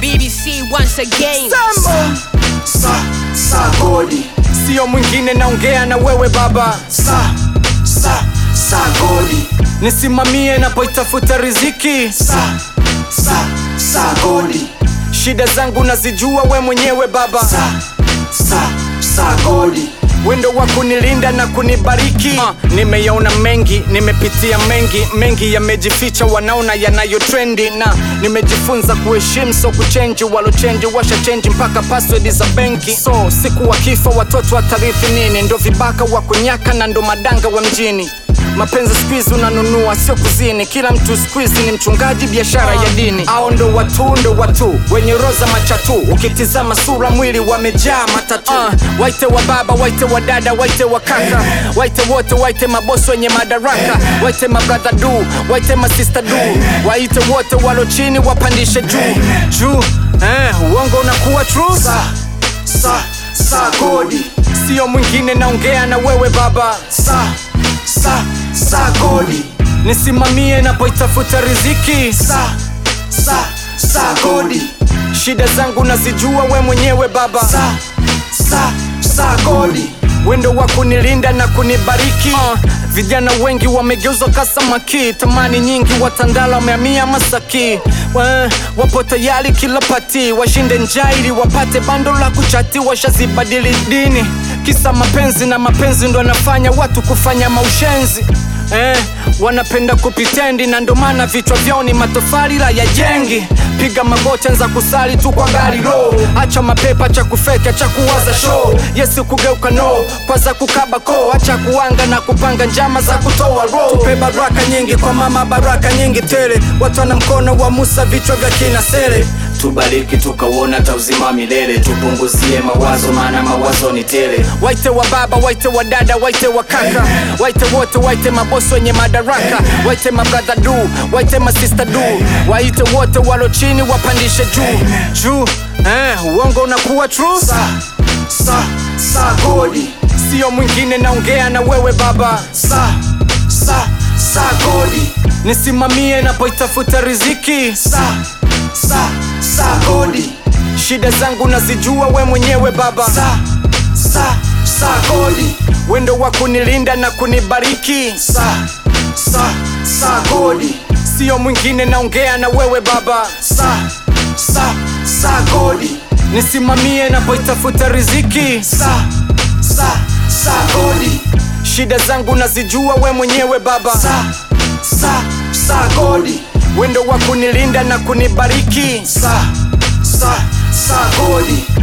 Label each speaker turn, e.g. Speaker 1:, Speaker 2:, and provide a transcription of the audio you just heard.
Speaker 1: BBC once again.
Speaker 2: Sambo
Speaker 3: sa sa godi
Speaker 2: sio mwingine, naongea na wewe baba,
Speaker 3: sa sa sa godi
Speaker 2: nisimamie napoitafuta riziki.
Speaker 3: sa sa sa godi
Speaker 2: Shida zangu nazijua we mwenyewe baba,
Speaker 3: sa sa sa godi
Speaker 2: wendo wa kunilinda na kunibariki. Uh, nimeyaona mengi, nimepitia mengi, mengi yamejificha, wanaona yanayo trendi, na nimejifunza kuheshimu, so kuchenji. Walochenji washa chenji mpaka password za benki, so siku wakifa watoto watarithi nini? Ndo vibaka wa kunyaka na ndo madanga wa mjini. Mapenzi squeeze unanunua sio kuzini, kila mtu squeeze ni mchungaji, biashara ya dini. Ao ndo watu ndo watu wenye roza machatu, ukitizama sura mwili wamejaa matatu. Uh, waite wa baba, waite wa dada, waite wa kaka, waite wote, waite mabosi wenye madaraka, waite mabrother du, waite masista du, waite wote walo chini wapandishe juu juu. Eh, uongo unakuwa true,
Speaker 3: sa sa sa godi
Speaker 2: sio mwingine, naongea na wewe baba,
Speaker 3: sa sa sa godi
Speaker 2: nisimamie napoitafuta riziki.
Speaker 3: sa sa sa godi
Speaker 2: Shida zangu nazijua we mwenyewe baba,
Speaker 3: sa sa sa godi
Speaker 2: wendo wa kunilinda na kunibariki. Uh, vijana wengi wamegeuzwa kasamaki, tamani nyingi watandala wamehamia Masaki. Wa, wapo tayari kila pati washinde njaa ili wapate bando la kuchati, washazibadili dini kisa mapenzi, na mapenzi ndo anafanya watu kufanya maushenzi Eh, wanapenda kupitendi na ndo maana vichwa vyao ni matofali la ya jengi. Piga magoti, anza kusali tu kwa gari ro, acha mapepa, cha kufeka, cha kuwaza show. Yesu kugeuka no, kwanza kukaba ko, acha kuanga na kupanga njama za kutoa ro. Tupe baraka nyingi kwa mama, baraka nyingi tele, watu wana mkono wa Musa, vichwa vya kina sele
Speaker 4: tubariki tukauona ta uzima wa milele tupunguzie mawazo maana mawazo ni tele
Speaker 2: Waite wa baba, waite wa dada, waite wa kaka, waite wote, waite mabosi wenye madaraka, waite mabrother du, waite masista du, waite wote walo chini wapandishe juu juu. Eh, uongo unakuwa true,
Speaker 3: sa sa sa godi
Speaker 2: sio mwingine, naongea na wewe baba,
Speaker 3: sa sa sa godi
Speaker 2: nisimamie napoitafuta riziki.
Speaker 3: sa sa sa godi
Speaker 2: Shida zangu nazijua we mwenyewe baba,
Speaker 3: sa sa sa godi
Speaker 2: wendo wa kunilinda na kunibariki,
Speaker 3: sa sa sa godi
Speaker 2: sio mwingine, naongea na wewe baba,
Speaker 3: sa sa sa godi
Speaker 2: nisimamie napoitafuta riziki.
Speaker 3: sa sa sa godi
Speaker 2: Shida zangu nazijua we mwenyewe baba,
Speaker 3: sa sa sa godi
Speaker 2: wendo wa kunilinda na kunibariki.
Speaker 3: sa sa sa godi